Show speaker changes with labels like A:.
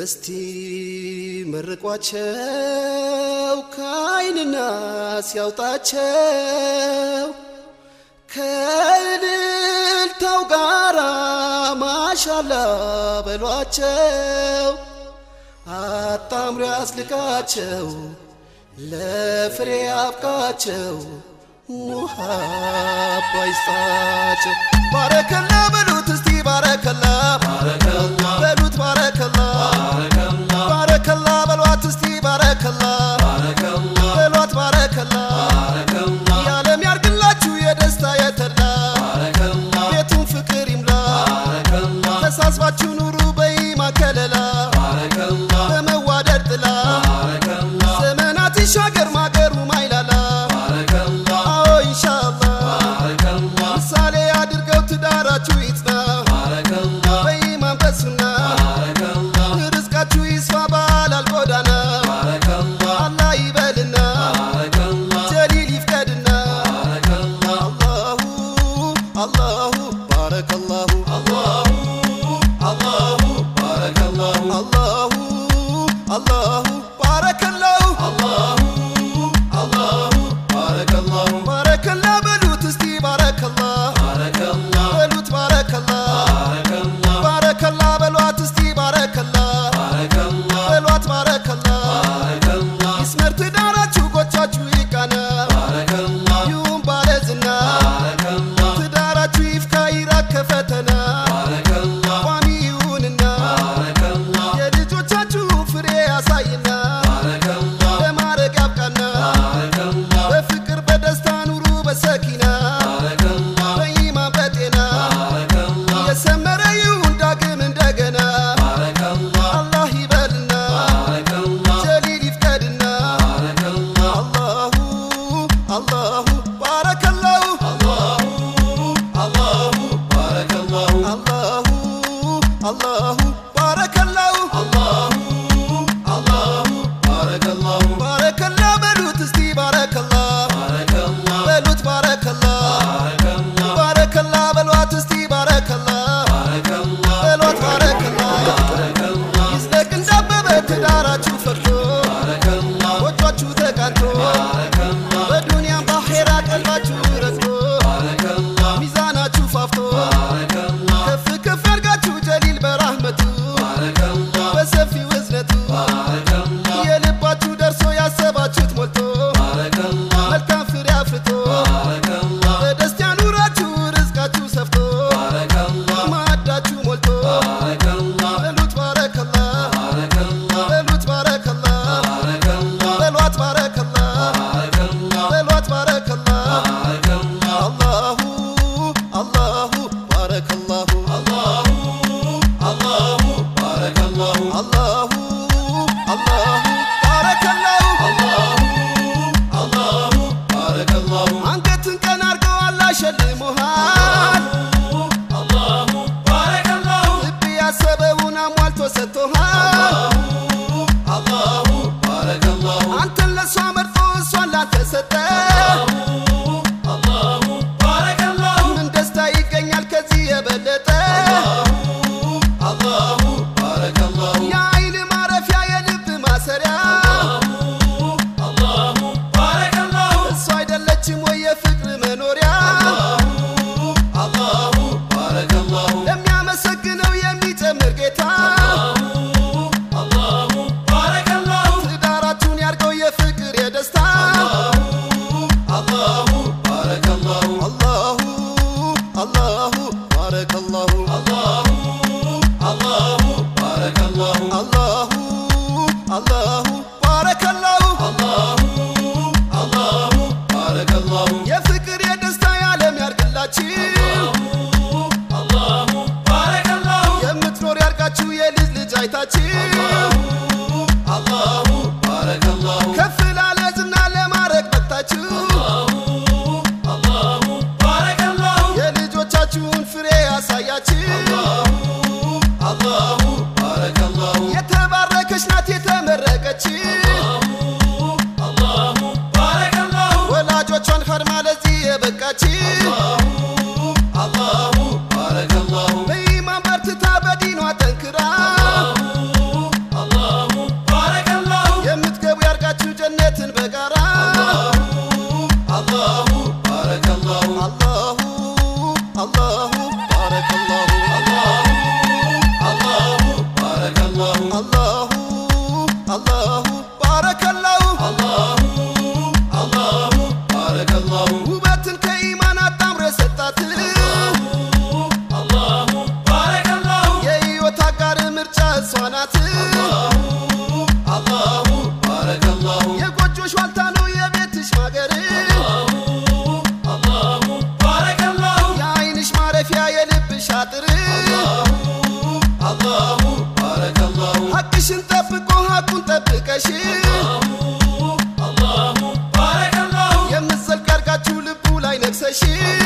A: እስቲ መርቋቸው ከአይንና ሲያውጣቸው ከእልልታው ጋራ ማሻላ በሏቸው አጣምሮ ያስልቃቸው ለፍሬ አብቃቸው ሙሃባ ይስጣቸው ባረከላ በሉት እስቲ ባረከላ በሉት ባረከላ ባረከላ በሏት እስቲ ባረከላ በሏት ባረከላ የዓለም ያርግላችሁ የደስታ የተላ ቤቱን ፍቅር ይምላ ተሳስባችሁ ኑሩ በኢማ ከለላ በመዋደድ ጥላ ዘመናት ይሻገር ማገሩ ማይላላ አዎ ኢንሻአላህ ምሳሌ አድርገው ትዳራችሁ ይጽና በኢማን በሱና ርዝቃችሁ ይስፋ ባላል ጎዳና አላህ ይበልና ጀሊል ይፍቀድና አላሁ አላሁ ባረከላሁ አላሁ አላሁ ባረከላሁ ባረከላ በሉት እስቲ ባረከላ በሉት ባረከላ ባረከላ በሏት እስቲ ባረከላ በሏት ባረከላ ይስመር ትዳራችሁ ጎቻችሁ ይቃና ይሁን ባለዝና ትዳራችሁ ይፍካ ይራቅ ከፈተና ቋሚ ይሁንና የልጆቻችሁ ፍሬ ያሳይና ለማረግ ያብቃና በፍቅር በደስታ ኑሩ በሰኪና በኢማን በጤና የሰመረ ይሁን ዳግም እንደገና አላህ ይበልና ጀሊል ይፍቀድና አላሁ አላሁ ባረከላሁ አላሁ አላሁ ባረከላሁ ባረከላ በሉት እስቲ ባረከላ በሉት ባረከላ ባረከላ በሏት እስቲ ባረከላ በሏት ባረከላ ይዝለቅ እንዳበበ ትዳራችሁ ፈርቶ ጎጇችሁ ተቃንቶ በዱንያም ባኼራ ቀልባችሁ ረግቶ ሚዛናችሁ ፋፍቶ ከፍ ከፍ ያርጋችሁ ጀሊል በራህመቱ በሰፊው እዝነቱ የልባችሁ ደርሶ ያሰባችሁት ሞልቶ መልካም ፍሬ አፍርቶ በደስታ ኑራችሁ ርዝቃችሁ ሰፍቶ ማዕዳችሁ ሞልቶ በሉት ባረከላ በሉት ባረከላ በሏት ባረከላ በሏት ባረከላ አላሁ አላሁ ባረከላሁ አላሁ አላሁ ባረከላሁ አንገትን ቀን አርገው አላህ ሸልሞሃል ልብ ያሰበውን አሟልቶ ሰጥቶሃል አንተን ለእሷ መርጦ እሷን ላንተ ሰጠ ምን ደስታ ይገኛል ከዚህ የበለጠ የአይን ማረፊያ የልብ ማሰሪያ እሷ አይደለችም ወይ የፍቅር መኖሪያ ለሚያመሰግነው የሚጨምር ጌታ ትዳራችሁን ያርገው የፍቅር የደስታ አላሁ አላሁ ባረከላሁ አላሁ አላሁ ባረከላሁ የፍቅር የደስታ የዓለም ያርግላችሁ የምትኖር ያርጋችሁ የልጅ ልጅ አይታችሁ ከፍ ላለ ዝና ለማድረግ በቅታችሁ የልጆቻችሁን ፍሬ ያሳያችሁ የተባረከች ናት የተመረቀች ወላጆቿን ኸድማ ለዚህ የበቃች በኢማን በርትታ በዲኗ ጠንክራ ያደረገሽ የምትዘልቅ አድርጋችሁ ልቡ ላይ ነግሰሽ